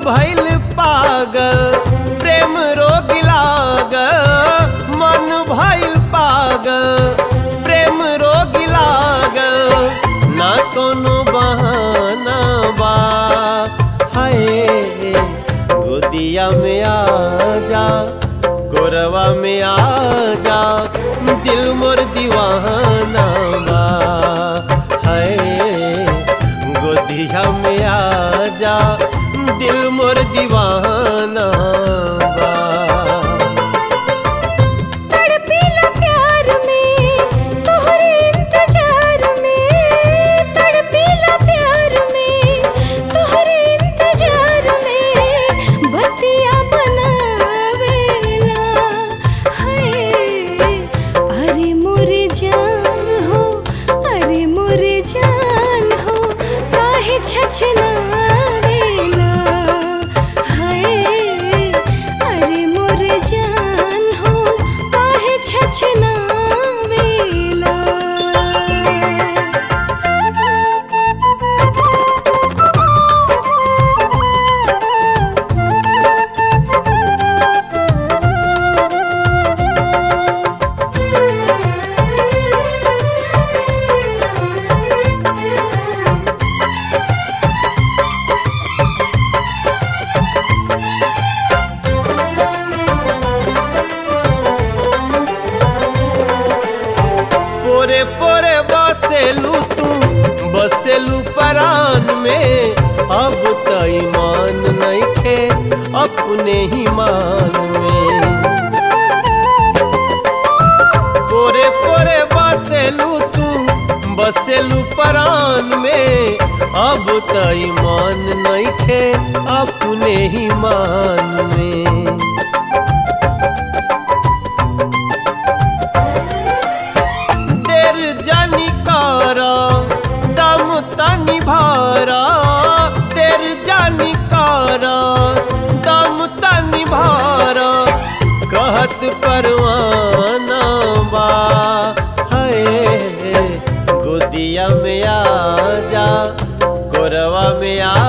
भइल पागल प्रेम रोग लागल मन भइल पागल प्रेम रोग लागल ना कोनो बहाना बा हाय गोदिया में आ जा गोरवा में आ जा दिल मोर दीवाना बा हाय गोदिया में आ जा दिल मोर दीवाना बा तड़पीला प्यार में तोहरे इंतजार में तड़पीला प्यार में तोहरे इंतजार में बतिया बनावेला हाय अरे मोरे जान हो अरे मोरे जान हो काहे छछनावेला हाय अरे मोरे जान हो काहे छछनावेला पोरे पोरे बसेलू तू बसेलू परान में अब त ईमान नइखे अपने ही मान में पोरे पोरे बसेलू तू बसेलू परान में अब त ईमान नइखे अपने ही मान में देर जानी कारा दम तनी भारा देर जानी कारा दम तनी भारा कहत परवाना बा हाय गोदिया में आ जा गोरवा में आ